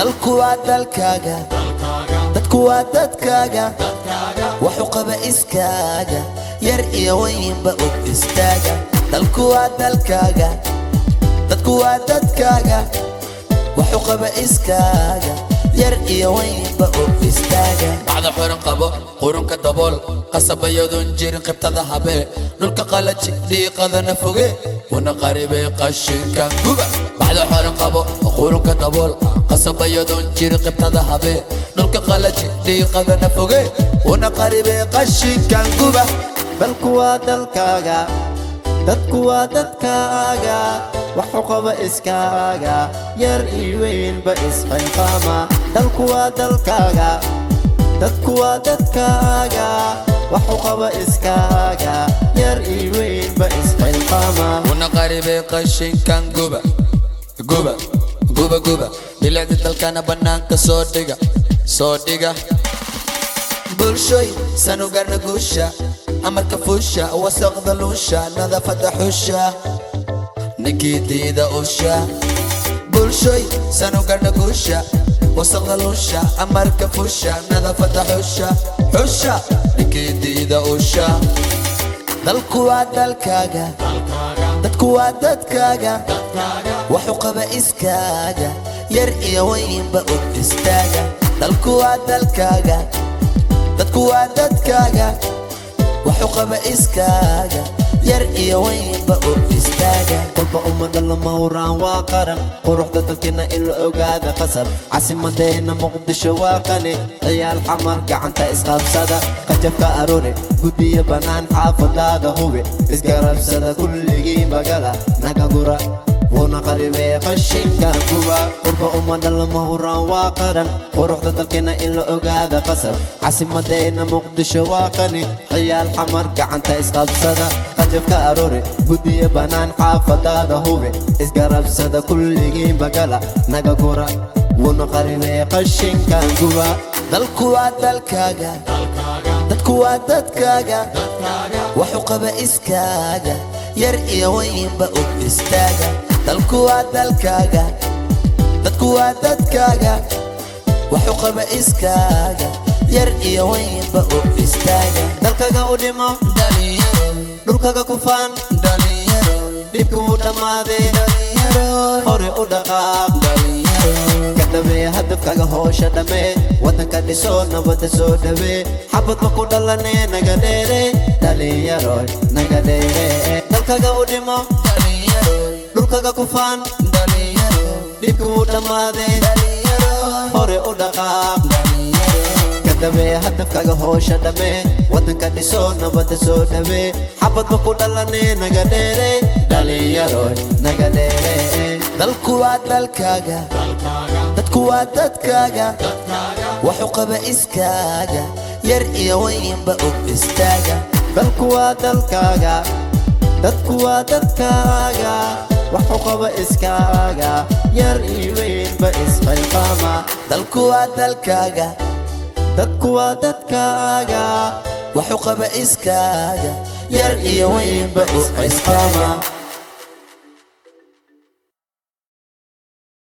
dalku waa dalkaaga dadku waa dadkaaga waxu qaba iskaaga yar iyo weynba og istaaga dalku waa dalkaaga dadku waa dadkaaga waxu qaba iskaaga yar iyo weynba og istaaga bacda xiran qabo qurunka dabool qasabayadoon jirin qibtada habee dhulka qalaji dhiiqadana foge wana qaribay qashinkan guba bacda xiran qabo qurunka dabool qasabayadoon jirin qibtada habee dhulka qalaji dhiiqadana foge wana qaribay qashinkan guba dalku waa dalkaaga dadku waa dadkaaga waxu qaba iskaaga yar iyo weynba isxilqaama dalku waa dalkaaga dadku waa dadkaaga waxu qaba iskaaga yar iyo weynba isxilqaama wana qaribay qashinkan guba guba guba guba bilicda dalkana bannaanka soo dhiga soo dhiga bulshoy sanugarna guusha amarka fuusha wasaqda luusha nadaafada xusha ninkii diida usha bulshoy sanugarna guusha wasaqda luusha amarka fuusha nadaafada xusha xusha ninkii diida usha dalku waa dalkaaga dadku waa dadkaaga waxu qaba iskaaga yar iyo weynba og istaaga dalku waa dalkaaga dadku waa dadkaaga waxu qaba iskaaga yar iyo weynba og istaaga kolba ummada lama huraan waa qaran quruxda dalkina in la ogaada qasab caasimadeena muqdisho waa qani ciyaal xamar gacanta isqabsada qajabka aroore guddiyo bannaan xaafadaada hubi isgarabsada kulligii magala naga gura wuuna qaribee qashinka kuwa qurba ummada lama huraan waa qaran quruxda dalkina in la ogaada qasab caasimadeena muqdisho waa qani ciyaal xamar gacanta isqabsada qajabka aroore guddiyo bannaan xaafadaada hubi isgarabsada kulligii magala naga gura wuuna qaribee qashinka kuwa dalku waa dalkaaga dadku waa dadkaaga waxu qaba iskaaga yar iyo weynba og istaaga dalku waa dalkaaga dadku waa dadkaaga waxu qaba iskaaga yar iyo weynba og istaaga dalkaga u dhimo dhulkaga ku faan dhibku u dhammaaday hore u dhaqaaq ka dhabee hadafkaga hoosha dhammee waddanka dhiso nabadda soo dhawee xabadba ku dhalanee naga dheere dhalinyaro naga dheere dalkaga u dhimo dhulkaga ku faan dhibku u dhammaaday hore u dhaqaaq ka dhabee hadafkaga hoosha dhammee waddanka dhiso nabadda soo dhawee xabadba ku dhalanee naga dheere dhalinyaro naga dheere dalku waa dalkaaga dadku waa dadkaaga waxu qaba iskaaga yar iyo weynba og istaaga dalku waa dalkaaga dadku waa dadkaaga waxu qaba iskaaga yar iyo weynba isxilqaama dalku waa dalkaaga dadku waa dadkaaga waxu qaba iskaaga yar iyo weynba og istaaga